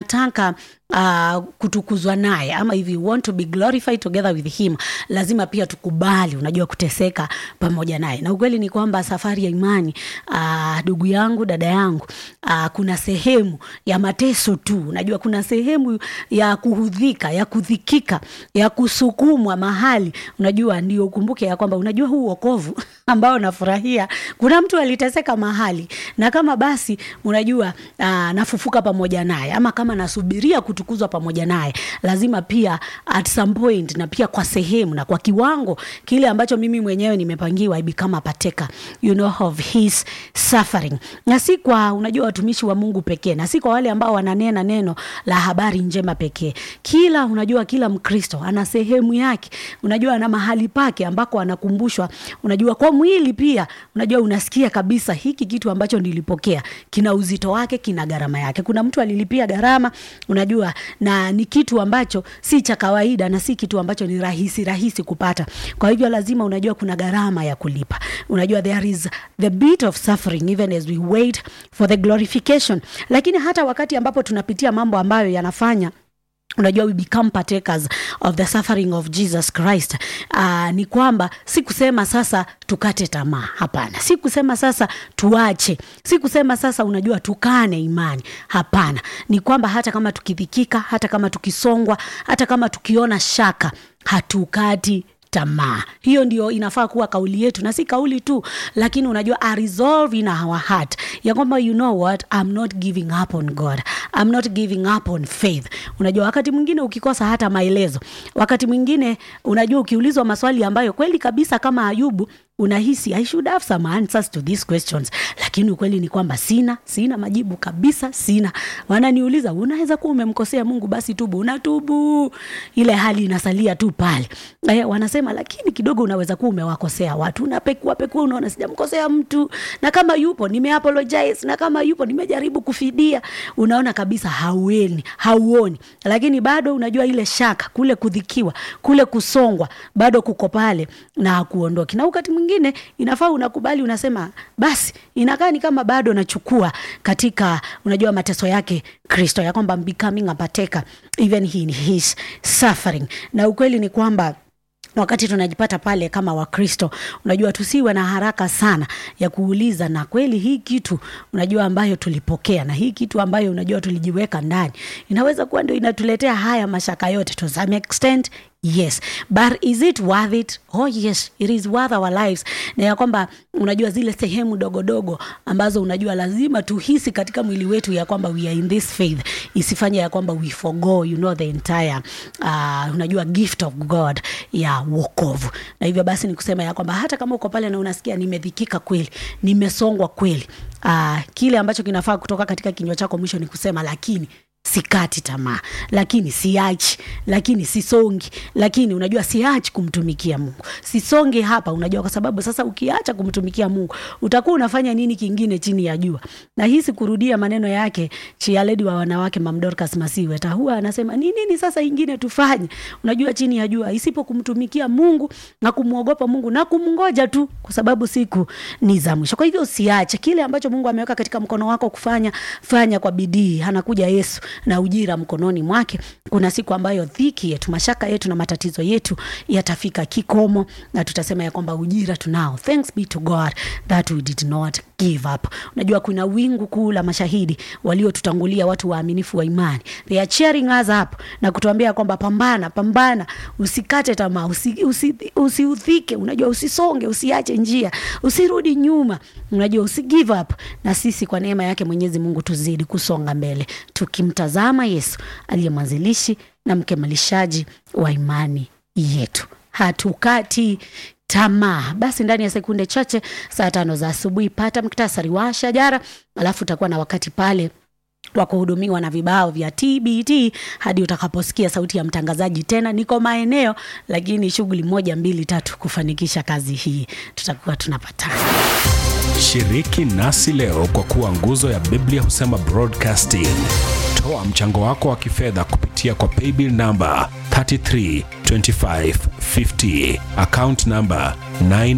unataka uh, kutukuzwa naye ama if you want to be glorified together with him lazima pia tukubali unajua kuteseka pamoja naye na ukweli ni kwamba safari ya imani ndugu uh, yangu dada yangu uh, kuna sehemu ya mateso tu unajua kuna sehemu ya kuhudhika ya kudhikika ya kusukumwa mahali unajua ndio ukumbuke ya kwamba unajua huu uokovu ambao nafurahia kuna mtu aliteseka mahali na kama basi unajua uh, nafufuka pamoja naye ama kama nasubiria kutukuzwa pamoja naye lazima pia at some point na pia kwa sehemu na kwa kiwango kile ambacho mimi mwenyewe nimepangiwa I become a partaker you know of his suffering na si kwa unajua watumishi wa mungu pekee na si kwa wale ambao wananena neno la habari njema pekee kila unajua kila mkristo ana sehemu yake unajua ana mahali pake ambako anakumbushwa unajua kwa mwili pia unajua unasikia kabisa hiki kitu ambacho nilipokea kina uzito wake kina gharama yake kuna mtu alilipia gharama unajua na ni kitu ambacho si cha kawaida na si kitu ambacho ni rahisi rahisi kupata kwa hivyo lazima unajua kuna gharama ya kulipa unajua there is the bit of suffering even as we wait for the glorification lakini hata wakati ambapo tunapitia mambo ambayo yanafanya unajua we become partakers of the suffering of jesus christ uh, ni kwamba si kusema sasa tukate tamaa hapana si kusema sasa tuache si kusema sasa unajua tukane imani hapana ni kwamba hata kama tukidhikika hata kama tukisongwa hata kama tukiona shaka hatukati tamaa hiyo ndio inafaa kuwa kauli yetu na si kauli tu lakini unajua a resolve in our heart ya kwamba you know what I'm not giving up on god I'm not giving up on faith unajua wakati mwingine ukikosa hata maelezo wakati mwingine unajua ukiulizwa maswali ambayo kweli kabisa kama ayubu unahisi i should have some answers to these questions lakini ukweli ni kwamba sina sina majibu kabisa sina wananiuliza unaweza kuwa umemkosea mungu basi tubu unatubu ile hali inasalia tu pale eh, wanasema lakini kidogo unaweza kuwa umewakosea watu unapekua pekua unaona sijamkosea mtu na kama yupo nimeapologize na kama yupo nimejaribu kufidia unaona kabisa haueni hauoni lakini bado unajua ile shaka kule kudhikiwa kule kusongwa bado kuko pale na hakuondoki na wakati mwingine inafaa unakubali unasema basi inakaa ni kama bado nachukua katika unajua mateso yake kristo ya kwamba I'm becoming a partaker even in his suffering na ukweli ni kwamba wakati tunajipata pale kama wakristo unajua tusiwe na haraka sana ya kuuliza na kweli hii kitu unajua ambayo tulipokea na hii kitu ambayo unajua tulijiweka ndani inaweza kuwa ndio inatuletea haya mashaka yote to some extent yes but is it worth it oh yes it is worth our lives na ya kwamba unajua zile sehemu dogodogo ambazo unajua lazima tuhisi katika mwili wetu ya kwamba we are in this faith isifanye ya kwamba we forgo you know the entire uh, unajua gift of god ya wokovu na hivyo basi ni kusema ya kwamba hata kama uko pale na unasikia nimedhikika kweli nimesongwa kweli uh, kile ambacho kinafaa kutoka katika kinywa chako mwisho ni kusema lakini sikati tamaa lakini siachi lakini sisongi lakini unajua siachi kumtumikia mungu sisonge hapa unajua kwa sababu sasa ukiacha kumtumikia mungu utakuwa unafanya nini kingine chini ya jua na hisi kurudia maneno yake chialedi wa wanawake mamdorkas masiweta huwa anasema ni nini sasa ingine tufanye unajua chini ya jua isipo kumtumikia mungu na kumwogopa mungu na kumngoja tu kwa sababu siku ni za mwisho kwa hivyo usiache kile ambacho mungu ameweka katika mkono wako kufanya fanya kwa bidii anakuja yesu na ujira mkononi mwake kuna siku ambayo dhiki yetu mashaka yetu na matatizo yetu yatafika kikomo na tutasema ya kwamba ujira tunao thanks be to god that we did not give up unajua kuna wingu kuu la mashahidi waliotutangulia watu waaminifu wa imani they are cheering us up na kutuambia kwamba pambana pambana usikate tamaa usiudhike usi, usi, usi unajua usisonge usiache njia usirudi nyuma unajua usi give up na sisi kwa neema yake mwenyezi mungu tuzidi kusonga mbele tukimtazama yesu aliye mwanzilishi na mkemalishaji wa imani yetu hatukati tamaa basi ndani ya sekunde chache saa tano za asubuhi pata mktasari wa shajara alafu utakuwa na wakati pale wa kuhudumiwa na vibao vya tbt hadi utakaposikia sauti ya mtangazaji tena niko maeneo lakini shughuli moja mbili tatu kufanikisha kazi hii tutakuwa tunapatana shiriki nasi leo kwa kuwa nguzo ya biblia husema broadcasting toa mchango wako wa kifedha kupitia kwa paybill namba 332550 account namba 9